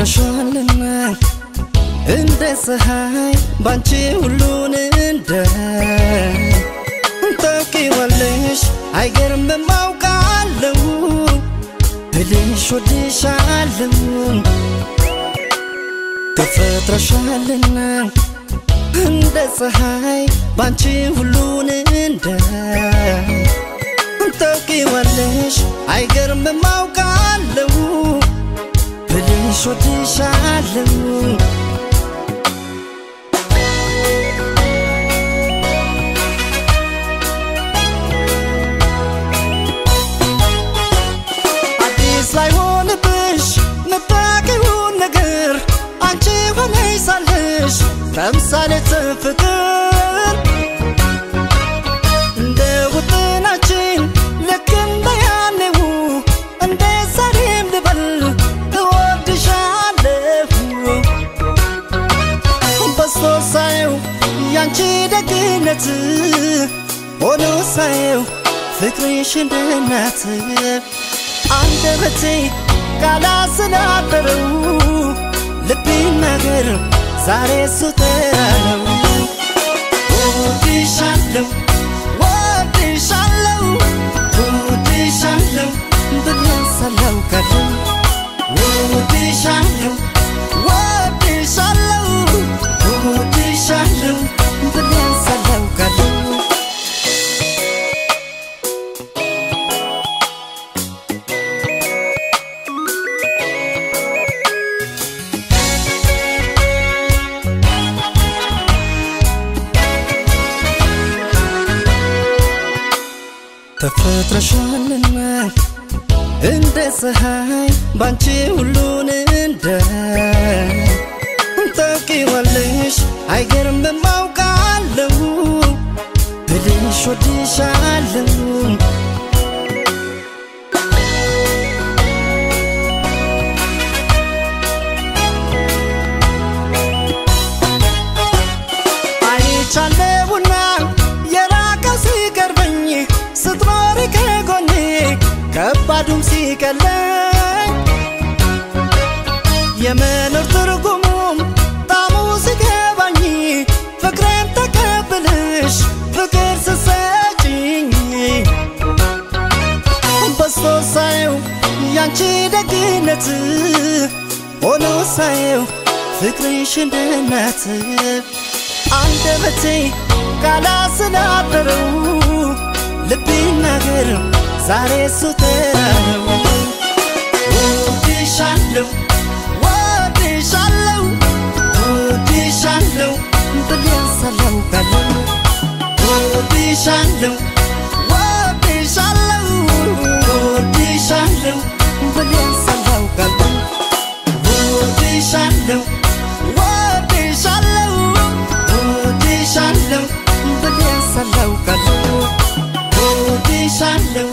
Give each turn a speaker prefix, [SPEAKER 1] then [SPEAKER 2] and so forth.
[SPEAKER 1] ተፈጥረሻልና እንደ ፀሐይ ባንቺ ሁሉን እንደ ታውቂዋለሽ አይገርምም አውቃለሁ ብልሽ ወድሻለሁ ተፈጥረሻልና እንደ ፀሐይ ባንቺ ሁሉን እንደ ታውቂዋለሽ አይገርምም አውቃለሁ ብልሽ ወድሻለሁ አዲስ ላይሆንብሽ ምታውቂውን ነገር አንቺ ሆነሽ ሳለሽ ተምሳሌተ ፍቅር እንደ ውጥናችን ልክ እንደ ያኔው እንደ ዛሬም ልበል እወድሻለሁ በስቶ ሳየው ያንቺ ደግነት ሆኖ ሳየው ፍቅርሽ እንደ እናት አንደበቴ ካላስናበረው ልቤ ነገር ዛሬ ሱተራለው ወድሻለው ወድሻለው ወድሻለው ብለሰለው ቀለው ወድሻለው ወድሻለው ወድሻለው ብለሰለው ቀለው ተፈጥረሻልና እንደ ፀሐይ ባንቺ ሁሉን እንደ ታውቂዋለሽ አይገርምም አውቃለሁ ብልሽ ወድሻለሁ አይቻለሁና የራቀው ሲቀርበኝ ስትኖሪ ከጎኔ ከባዱም ሲቀለኝ የመኖር ትርጉሙም ጣሙ ሲገባኝ ፍቅሬን ተቀብልሽ ፍቅር ስሰጭኝ በስቶ ሳየው ያንቺ ደግነት ሆኖ ሳየው ፍቅርሽ እንደ እናት አንደበቴ ካላስናበረው ልቤ ነገር ዛሬ ሱተራው ወድሻለው ወድሻለው ወድሻለው ብለሰለው ቀለው ወድሻለው ወድሻለው ወድሻለው ብለሰለው ቀለው ወድሻለው ወድሻለው ወድሻለው ብለሰለው ቀለው ወድሻለው